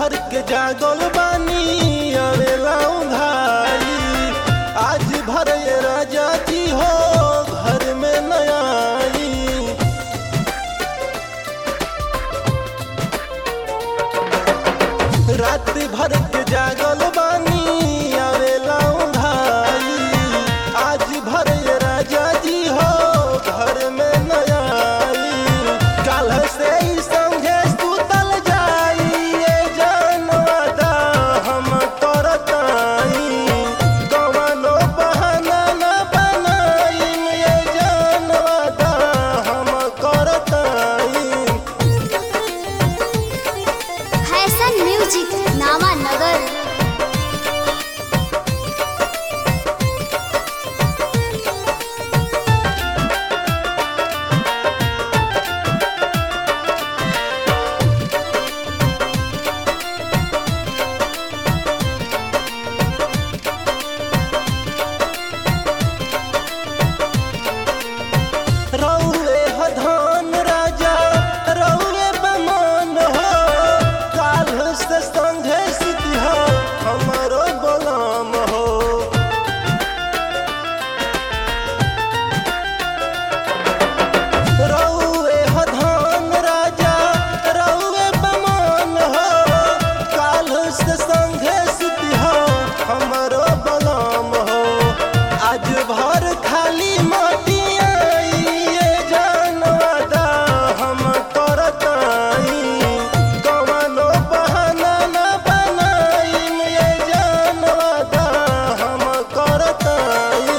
भर के जागल बानी अवेला उघाई आज भर ये राजा जी हो घर में नया आई रात भर के जागल बानी आवेला उघाई आज भर ये राजा जी हो घर में नया आई काल से ही संगे सुतल जाई ये जानवादा हम करताई कवनो बहाना न बनाई ये जानवादा हम करताई फैशन म्यूजिक नामा नगर रौए हधान राजा रौए बमान हो काल से संघे सिद्धि हो हमारो गुलाम हो रौए हधान राजा रौए बमान हो काल से संघे सिद्धि हो हमारो गुलाम हो आज भर खाली माटी आई ये जानवादा हम करताई कवनो बहाना न बनाई ये जानवादा हम करताई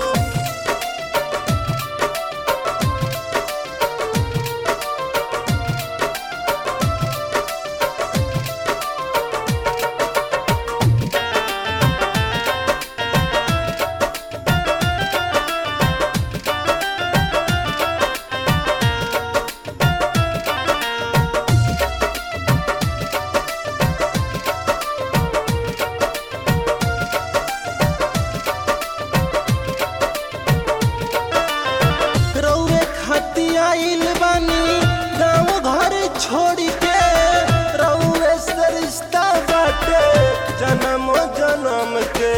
रौए खाती आइल बानी गाँव घर छोड़ के रौए से रिश्ता बाटे जन्म जन्म के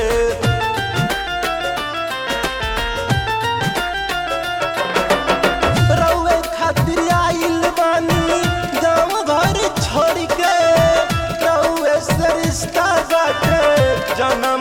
रौए खातिर आइल बानी गाँव घर छोड़ के रौए से रिश्ता बाटे जन्म